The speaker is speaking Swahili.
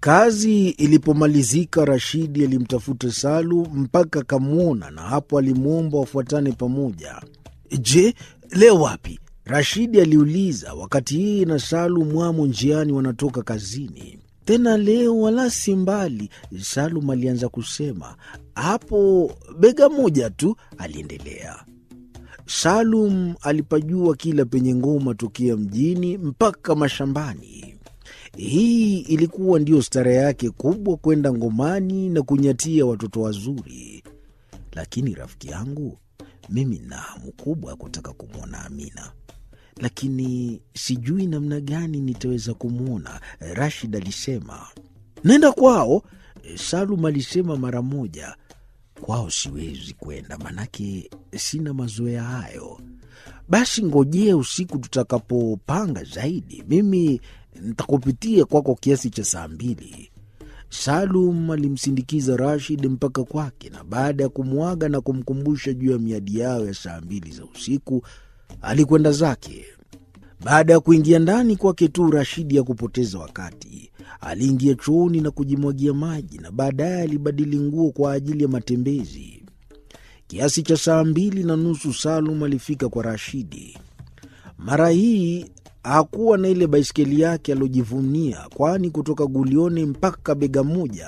Kazi ilipomalizika, Rashidi alimtafuta Salu mpaka akamwona, na hapo alimwomba wafuatane pamoja. Je, leo wapi? Rashidi aliuliza wakati yeye na Salu mwamo njiani wanatoka kazini. Tena leo wala si mbali, Salum alianza kusema. Hapo bega moja tu, aliendelea. Salum alipajua kila penye ngoma tokea mjini mpaka mashambani. Hii ilikuwa ndiyo stara yake kubwa, kwenda ngomani na kunyatia watoto wazuri. Lakini rafiki yangu, mimi nina hamu kubwa ya kutaka kumwona Amina, lakini sijui namna gani nitaweza kumwona. Rashid alisema. Nenda kwao, Salum alisema mara moja. Kwao siwezi kwenda, manake sina mazoea hayo. Basi ngojea usiku tutakapopanga zaidi, mimi nitakupitia kwako kiasi cha saa mbili. Salum alimsindikiza Rashid mpaka kwake, na baada ya kumwaga na kumkumbusha juu ya miadi yao ya saa mbili za usiku, alikwenda zake. Baada ya kuingia ndani kwake tu, Rashidi ya kupoteza wakati aliingia chooni na kujimwagia maji, na baadaye alibadili nguo kwa ajili ya matembezi. Kiasi cha saa mbili na nusu Salum alifika kwa Rashidi. Mara hii hakuwa na ile baiskeli yake aliojivunia, kwani kutoka Gulioni mpaka bega moja